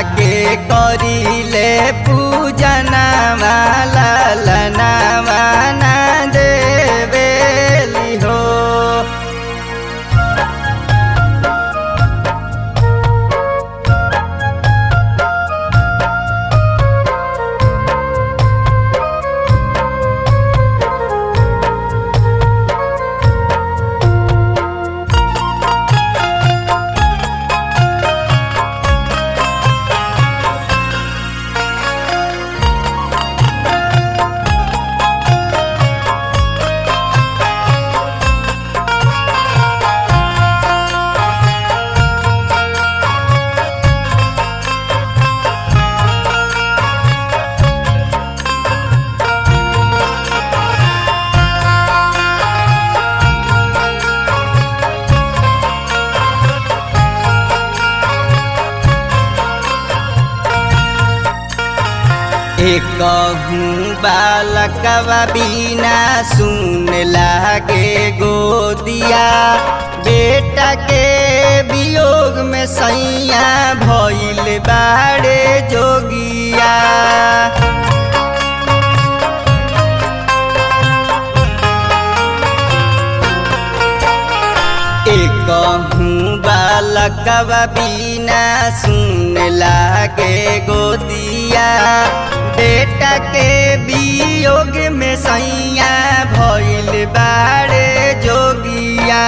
के करिले पूजना माला लनावा ना देवेली हो एक बालकवा बिना सुन लागे गोदिया बेटा के वियोग में सैया भइल बाड़े जोगिया एक बालकवा बिना सुन लागे गोदिया बेटा के वियोग में सैया भइल बाड़े जोगिया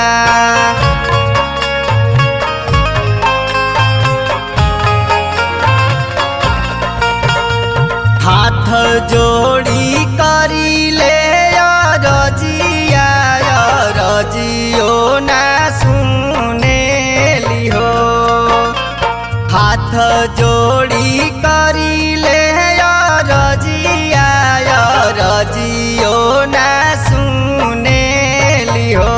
हाथ जोड़ी करिले रजिया रजियो ना सुनेली हो हाथ जोड़ी करिले रजिया रजियो ना सुनेली हो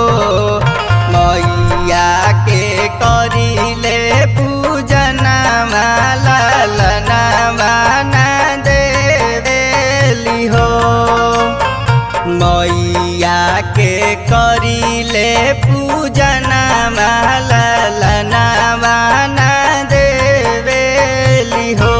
मैया के करिले पूजना माला लनावा ना देवेली हो मैया के करिले पूजना माला लनावा ना देवेली हो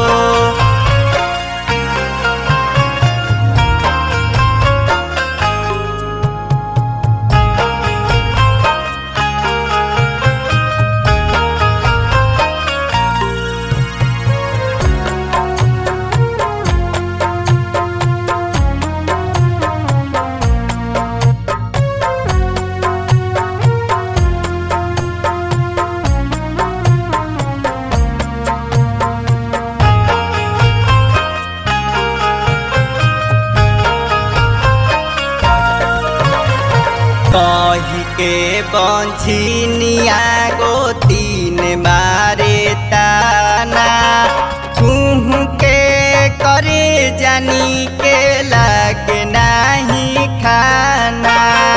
कही के बंझिनिया गो तीन बारे ताना कुहू के करे जानी के लग नाही खाना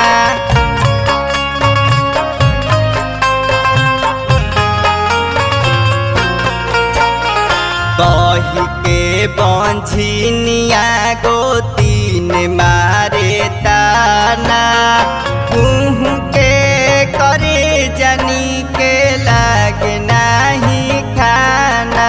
कही के बंझिनिया गो तीन मारे ताना कुहू के करे जनी के लाग नाही खाना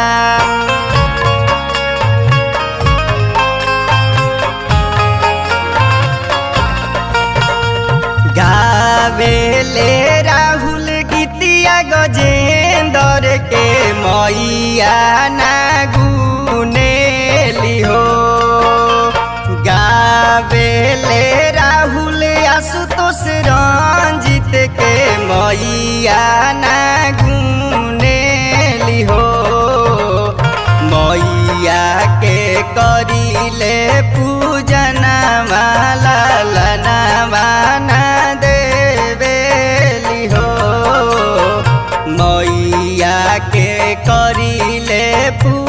गावेले राहुल गीतिया गजेंदर के मैया ना गुनेली हो गावेले राहुल आशुतोष रंजित के मैया ना गुनेली हो मैया के करिले पूजना माला लनावा ना देवेली हो मैया के करिले पू